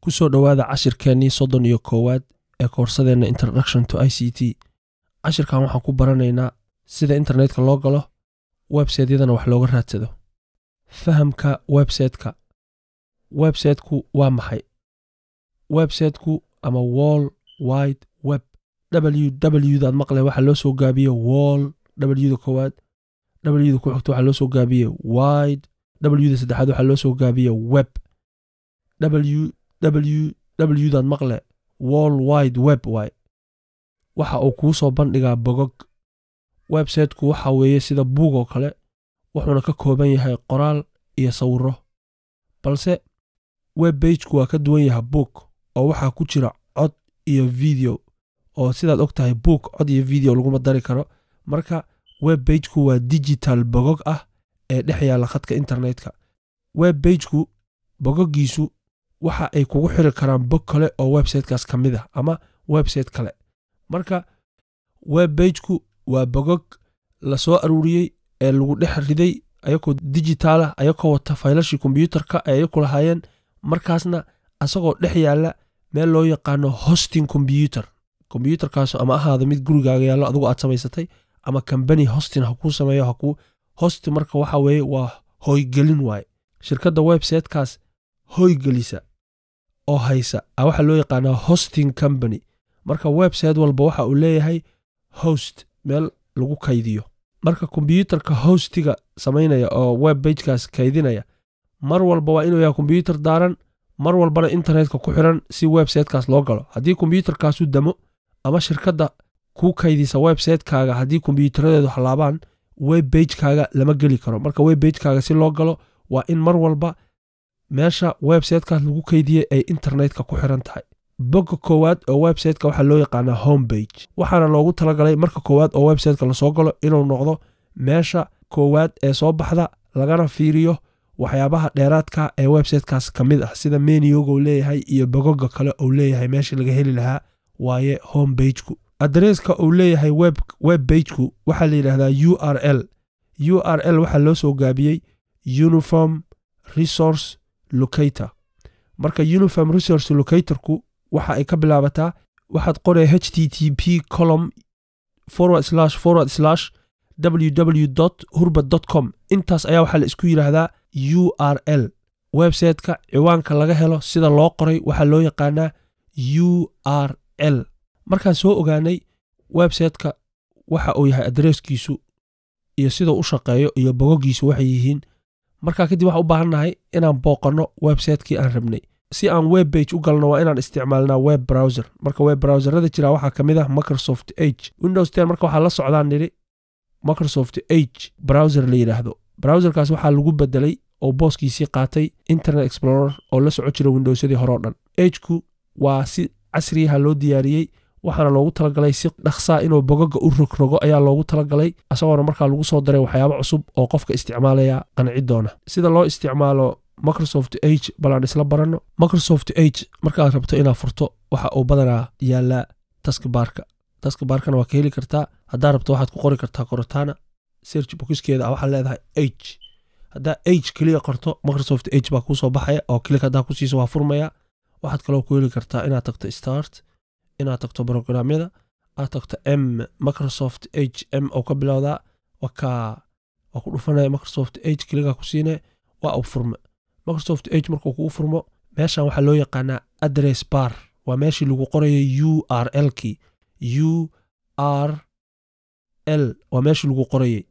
ku soo dhowaada cashirkeennii soddon iyo koowaad ee koorsadeenna introduction to i c t cashirkan waxaan ku baranaynaa sida internetka loo galo websaytyadana wax looga raadsado fahamka websayteka websayteku waa maxay websayteku ama wall wide web w daad maqle waxaa loo soo gaabiye wall wda koowaad wda ku xigto waxaa loo soo gaabiye wide wda saddexaad waxaa loo soo gaabiye web w daad maqle wall wide web waay waxa uu kuu soo bandhigaa bogog websayteku waxa weeye sida buug oo kale wuxuuna ka kooban yahay qoraal iyo sawiro balse web beigeku waa ka duwan yahay buug oo waxaa ku jira cod iyo video oo sidaad og tahay buug cod iyo video laguma dari karo marka web beigeku waa digital bogog ah ee dhex yaalla khadka internetka web beigeku bogogiisu waxa ay kugu xiri karaan bog kale oo websaytekaas ka mid ah ama websayte kale marka web beigeku waa bogog la soo aruuriyey ee lagu dhex riday ayakoo digitaalah ayakoo wata faylashii kombyuutarka ee ayaku lahaayeen markaasna asagoo dhex yaalla meel loo yaqaano hosting kombyuutar kombyuutarkaas ama ahaada mid gurigaaga yaallo adugu aad samaysatay ama kambani hostin ha kuu sameeyo hakuu hosti marka waxa weeye waa hoygelin waaye shirkadda websaytekaas hoygelisa oo haysa a waxaa loo yaqaanaa hosting company marka website walba waxa uu leeyahay host meel lagu kaydiyo marka kombyuutarka hostiga samaynaya oo web bagekaas kaydinaya mar walba waa inuu yahay kombyuutar daaran mar walbana internetka ku xiran si websaytekaas loo galo haddii kombyuutarkaasu damo ama shirkadda kuu kaydisa websaytekaaga haddii kombyuutaradeedu halaabaan web bagekaaga lama geli karo marka web bagekaaga si loo galo waa in mar walba meesha websaytekaas lagu kaydiyey ay internetka ku xiran tahay bogga koowaad oo websayteka waxaa loo yaqaanaa home bage waxaana loogu talagalay marka koowaad oo websayteka lasoo galo inuu noqdo meesha koowaad ee soo baxda lagana fiiriyo waxyaabaha dheeraadka ee websaytekaas ka mid ah sida menioga uu leeyahay iyo bogoga kale uu leeyahay meeshii laga heli lahaa waaye home bageku adresska uu leeyahay web bageku waxaa la yidhaahdaa u r l u r l waxaa loo soo gaabiyey uniform resource locator marka uniform resource locatorku waxa ay ka bilaabataa waxaad qoraya h t t p colom forward slash forward slash ww hurbad com intaas ayaa waxaa la isku yidhaahdaa u r l websayteka ciwaanka laga helo sida loo qoray waxaa loo yaqaanaa u r l markaan soo ogaanay websayteka waxa uu yahay adresskiisu iyo siduu u shaqeeyo iyo bogogiisu waxay yihiin markaa kadib waxaan u baahannahay inaan booqanno websaytekii aan rabnay si aan web bage u galno waa inaan isticmaalnaa web browser marka web browserada jira waxaa ka mid ah microsoft age windows ten marka waxaa la socdaan nidhi microsoft age browser la yidhaahdo browserkaas waxaa lagu bedelay oo booskiisii qaatay internet explorer oo la soco jira windowsyadii hore o dhan ageku waa si casriyaha loo diyaariyey waxaana loogu talagalay si dhaqsaa inuu bogoga u rogrogo ayaa loogu talagalay isagoona markaa lagu soo daray waxyaabo cusub oo qofka isticmaalaya qanci doona sida loo isticmaalo microsoft age balaan isla baranno microsoft age markaad rabto inaad furto waxa uu badanaa yaallaa taskibaarka taskibaarkana waa ka heli kartaa haddaa rabto waxaad ku qori kartaa korotana serch bokiskeeda a waxaad leedahay age haddaa age keliya qorto microsoft age baa kuu soo baxaya oo kilik haddaa ku siiso waa furmaya waxaad kaloo ku heli kartaa inaad tagto start inaad tagto brograamyada aad tagto m microsoft h m oo ka bilowdaa waa ku dhufanaya microsoft age keligaa ku siine waa uu furme microsoft age markuu kugu furmo meeshan waxaa loo yaqaanaa adress bar waa meeshii lagu qorayay u r l kii u r l waa meeshii lagu qorayay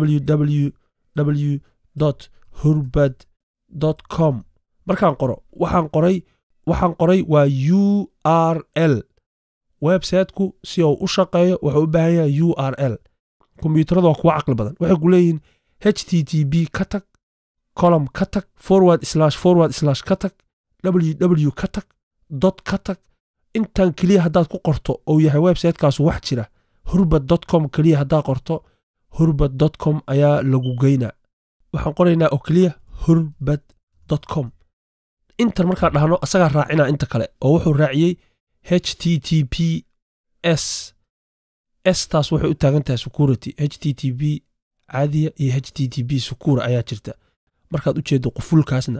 ww hurbad com markaan qoro waxaan qoray waxaan qoray waa u r l websayteku si uu u shaqeeyo wuxuu u baahan yahay u r l kombyuutarada waa kuwa caqli badan waxay ku leeyihiin h t t b ka tag colom ka tag forward slash forward slash ka tag ww ka tag dot ka tag intan keliya haddaad ku qorto uu yahay websaytekaasu wax jira hurbad dot com keliya haddaad qorto hurbad dot com ayaa lagu geynaa waxaan qoraynaa oo keliya hurbad dot com intan markaan dhahno asagaa raacinaa inta kale oo wuxuu raaciyey h t t p s s taas waxay u taagan tahay security h t t p caadiya iyo h t t p secura ayaa jirta markaad u jeeddo qufulkaasna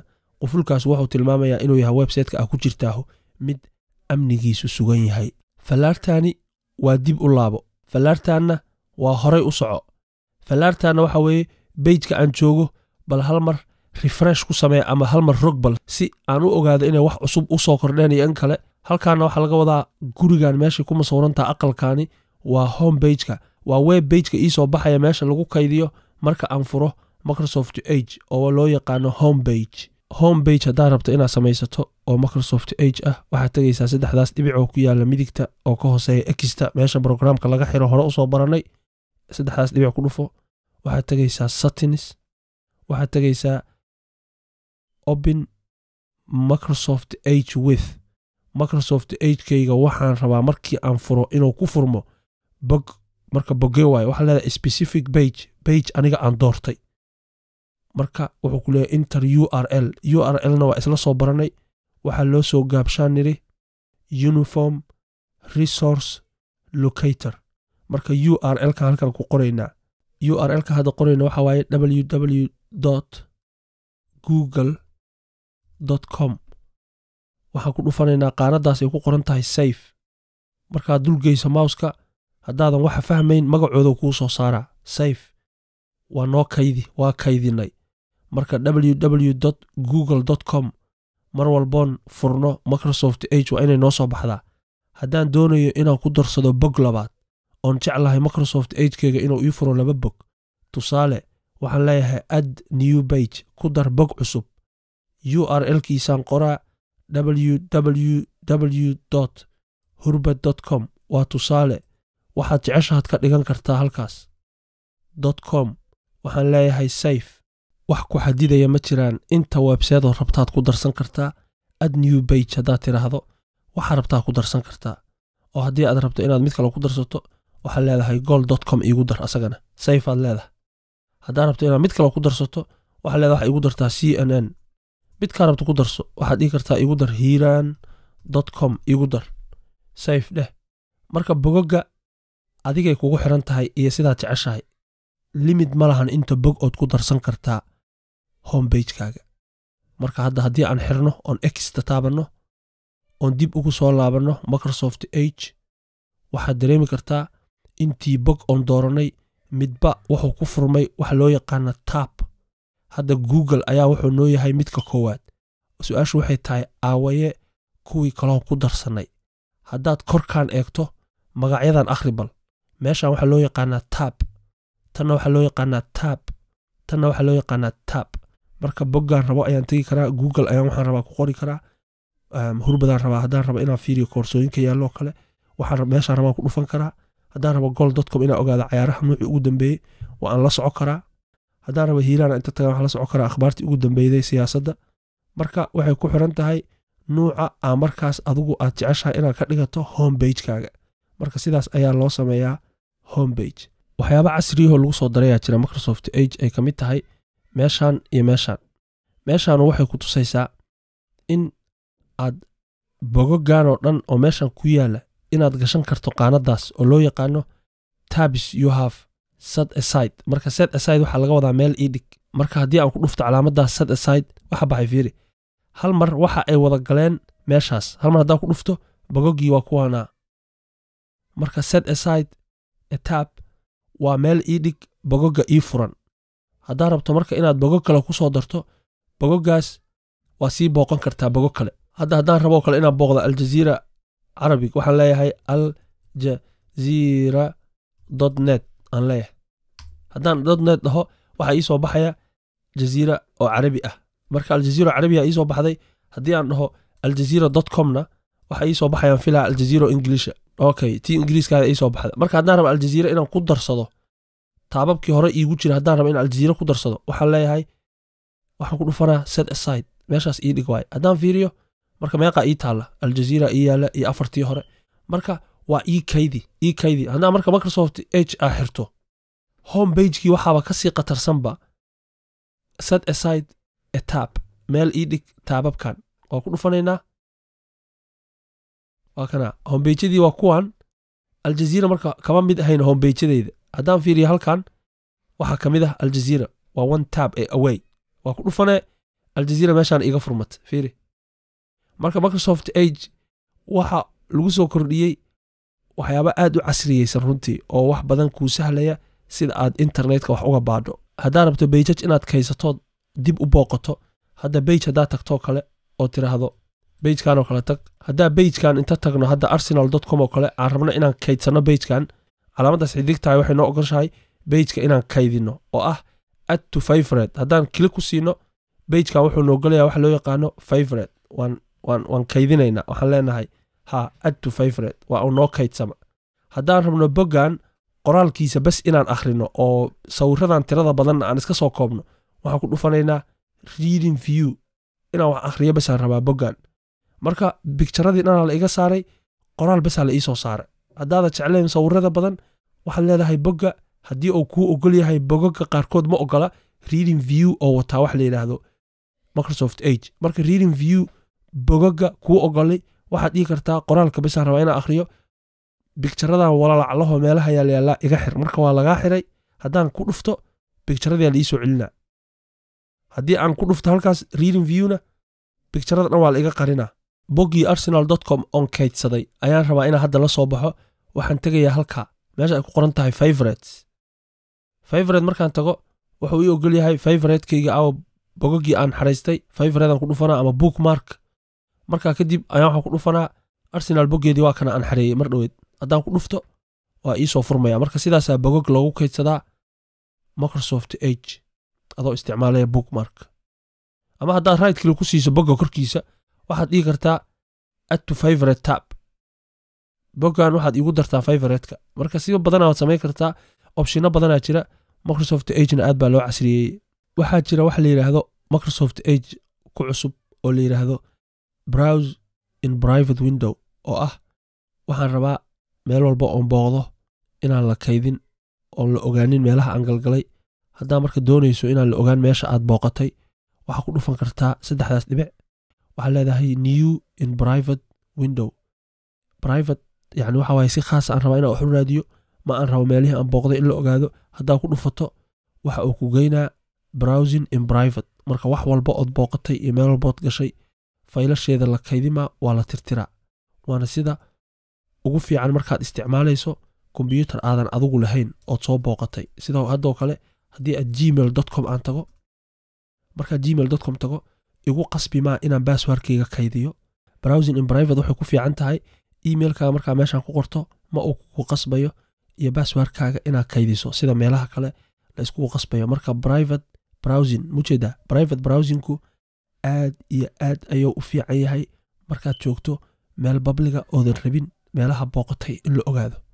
qufulkaas wuxuu tilmaamayaa inuu yahay websiteka ah ku jirtaahu mid amnigiisu sugan yahay fallaartaani waa dib u laabo fallaartaanna waa horay u soco fallaartaanna waxa weeye bejka aan joogo bal hal mar refresh ku sameeya ama hal mar rog bal si aan u ogaado inay wax cusub u soo kordheen iyo in kale halkaana waxaa laga wadaa gurigan meeshay ku masawrantaha aqalkaani waa home bageka waa web bageka iisoo baxaya meesha lagu kaydiyo marka aan furo microsoft age oo loo yaqaano home bage home bage haddaad rabto inaad samaysato oo microsoft age ah waxaad tegaysaa saddexdaas dhibic oo ku yaala midigta oo ka hooseeya exta meesha brograamka laga xiro hore usoo baranay saddexdaas dhibic ku dhufo waxaad tegaysaa satins waxaad tegaysaa open microsoft age with microsoft agekayga waxaan rabaa markii aan furo inuu ku furmo bog marka boge waayo waxaa leedahay specific bage bage aniga aan doortay marka wuxuu ku leeyahy inter u r l u r lna waa isla soo baranay waxaa loo soo gaabshaan niri uniform resource locator marka u r l ka halkan ku qoraynaa u r l ka hadda qorayna waxaa waaye ww google com waxaan ku dhufanaynaa qaanadaas ay ku qoran tahay safe markaad dulgeyso mouska haddaadan waxa fahmayn magacooda kuu soo saaraa safe waa noo kaydi waa kaydinay marka ww google com mar walboon furno microsoft age waa inay noo soo baxdaa haddaan doonayo inaan ku darsado bog labaad oon jeclahay microsoft agekeyga inuu ii furo laba bog tusaale waxaan leeyahay add new bage ku dar bog cusub u r l kiisaan qoraa www hurbad com waa tusaale waxaad jeceshaad ka dhigan kartaa halkaas com waxaan leeyahay safe wax ku xadidaya ma jiraan inta webseedoo rabtaad ku darsan kartaa ad new bage haddaad tidhaahdo waxaa rabtaa ku darsan kartaa oo haddii aad rabto inaad mid kale ku darsato waxaad leedahay gold com iigu dar asagana safe aad leedahay haddaad rabto inaad mid kale ku darsato waxaad leedahay waxa igu dartaa c n n midkaa rabto ku darso waxaad dhigi kartaa igu dar hiiraan com igu dar safe dheh marka bogoga adigay kugu xiran tahay iyo sidaad jeceshahay limid ma lahan inta bog ood ku darsan kartaa hombagekaaga marka hadda haddii aan xirno oon exta taabanno oon dib ugu soo laabanno microsoft age waxaad dareemi kartaa intii bog oon doorannay midba wuxuu ku furmay waxa loo yaqaana taab hadda google ayaa wuxuu noo yahay midka koowaad su-aashu waxay tahay aawaye kuwii kaloo ku darsannay haddaad korkaan eegto magacyadan akhri bal meeshan waxaa loo yaqaanaa taab tanna waxaa loo yaqaanaa taab tanna waxaa loo yaqaanaa taab marka boggaan rabo ayaan tegi karaa google ayaan waxaan rabaa ku qori karaa hurbadaan rabaa haddaan rabo inaan fiiriyo koorsooyinka yaalloo kale waxaan meeshaan rabaan ku dhufan karaa haddaan rabo gold com inaan ogaado cayaaraha nuucii ugu dambeeyey waa aan la soco karaa haddaan rabo hiiraan inta tagaan waxaan la soco karaa akhbaartii ugu dambeeyday siyaasadda marka waxay ku xiran tahay nuuca aa markaas adigu aad jeceshahay inaad ka dhigato home bagekaaga marka sidaas ayaa loo sameeyaa home bage waxyaaba casriyahoo lagu soo darayaa jira microsoft age ay ka mid tahay meeshaan iyo meeshaan meeshaanu waxay ku tusaysaa in aad bogogan oo dhan oo meeshan ku yaala inaad gashan karto qaanadaas oo loo yaqaano tabs you have sad aside marka sad aside waxaa laga wadaa meel ii dhig marka haddii aan ku dhufto calaamadaas sad aside waxa baxay fiiri hal mar waxa ay wada galeen meeshaas hal mar haddaan ku dhufto bogogii waa kuwaanaa marka sad aside etab waa meel ii dhig bogoga ii furan haddaa rabto marka inaad bogog kale ku soo darto bogogaas waa sii booqan kartaa bogog kale hadda haddaan raboo kale inaan booqdo aljaziira carabig waxaan leeyahay aljaziira dot net aan leeyahay haddaan dot net dhaho waxaa ii soo baxaya jaziira oo carabi ah marka aljaziira oo carabiya ii soo baxday haddii aan dhaho aljaziira dot comna waxa ii soo baxayaan filaa aljaziira oo ingiliisha okay tii ingiriiskaada ii soo baxda marka haddaan rabo aljaziira inaan ku darsado taababkii hore iigu jira haddaan rabo inaan aljaziira ku darsado waxaan leeyahay waxaan ku dhufanaa set aside meeshaas ii dhig waaye haddaan fiiriyo marka meeqaa ii taalla aljaziira ii yaalla iyo afartii hore marka waa ii kaydi ii kaydi haddaan marka microsoft h aa xirto home bagekii waxaaba ka sii qatarsanba set aside etab meel ii dhig taababkan waa ku dhufanaynaa waa kana hombeyjadii waa kuwan aljaziira marka kama mid ahayn hombeyjadeyda haddaan fiiriyo halkan waxaa ka mid ah aljaziira waa one tab ee away waa ku dhufanee aljaziira meeshaan iiga furmata fiiri marka microsoft age waxa lagu soo kordhiyey waxyaaba aad u casriyeysan runtii oo wax badan kuu sahlaya sida aad internetka wax uga baadho haddaad rabto beijaj inaad kaysatood dib u booqato hadda beij haddaad tagtoo kale oo tiraahdo beijkan oo kale tag haddaa beijkan inta tagno hadda arsenal com oo kale aan rabno inaan kaydsanno beijkan calaamaddaas xidigtahay waxay noo ogoshahay beijka inaan kaydino oo ah add to favorite haddaan kili ku siino beijkan wuxuu noogolaya waxa loo yaqaano favorite waan waan waan kaydinaynaa waxaan leenahay ha add to favorite waa uu noo kaydsama haddaan rabno boggan qoraalkiisa bas inaan akhrino oo sawiradan tirada badanna aan iska soo koobno waxaan ku dhufanaynaa reading view inaan wax akhriyo basaan rabaa boggan marka bigjaradii dhanaa la iga saaray qoraal basaa la iisoo saaray haddaada jeclayn sawirada badan waxaad leedahay bogga haddii uu kuu ogol yahay bogoga qaarkood ma ogola reading view oo wataa wax la yidhaahdo microsoft age marka reading view bogoga kuu ogolay waxaad dhigi kartaa qoraalka basaan rabaa inaan akhriyo bigjaradan walalaclaho meelaha yaalyaalaa iga xir marka waa lagaa xiray haddaan ku dhufto bigjaradii la iisoo celinaa haddii aan ku dhufto halkaas reading viewna bigjarada dhan waa la iga qarinaa boggii arsenal com on kaydsaday ayaan rabaa inaan hadda la soo baxo waxaan tegayaa halkaa meesha ay ku qoran tahay favorites favorite markaan tago wuxuu ii ogol yahay favoritekayga awa bogogii aan xaraystay favoritean ku dhufanaa ama bookmark markaa kadib ayaan waxaan ku dhufanaa arsenal boggeedii waa kana aan xareeyey mar dhoweed haddaan ku dhufto waa iisoo furmaya marka sidaasaa bogog loogu kaydsadaa microsoft age adoo isticmaalaya bookmark ama haddaad right kili ku siiso bogga korkiisa waxaad dhigi kartaa add to favorite tab boggan waxaad iigu dartaa favoriteka marka siba badanaa waad samayn kartaa opshino badanaa jira microsoft agena aad baa loo casriyeeyey waxaa jira waxa la yidhaahdo microsoft age ku cusub oo la yidhaahdo browse in private window oo ah waxaan rabaa meel walba oon booqdo inaan la kaydin oon la ogaanin meelaha aan galgalay haddaa marka doonayso inaan la ogaan meesha aad booqatay waxaa ku dhufan kartaa saddexdaas dhibic waxaa leedahay new in private window private yani waxa waaye si khaas aan rabaa inaan wax u raadiyo ma aan rabo meelihii aan booqday in la ogaado haddaa ku dhufato waxa uu ku geynaa browsing in private marka wax walba ood booqatay iyo meel walbood gashay faylasheeda la kaydimaa waa la tirtiraa waana sida ugu fiican markaad isticmaalayso kombyuutar aadan adigu lahayn ood soo booqatay sida haddoo kale haddii aad gmail com aan tago markaad gmail com tago igu qasbi maa inaan basswarkeyga kaydiyo browsing in private waxay ku fiican tahay emailkaaga markaa meeshaan ku qorto ma uu ku qasbayo iyo basswarkaaga inaad kaydiso sida meelaha kale la iskugu qasbayo marka private browsing mujeeda private browsingku aad iyo aad ayuu u fiican yahay markaad joogto meel babliga oodan rabin meelaha booqatay in la ogaado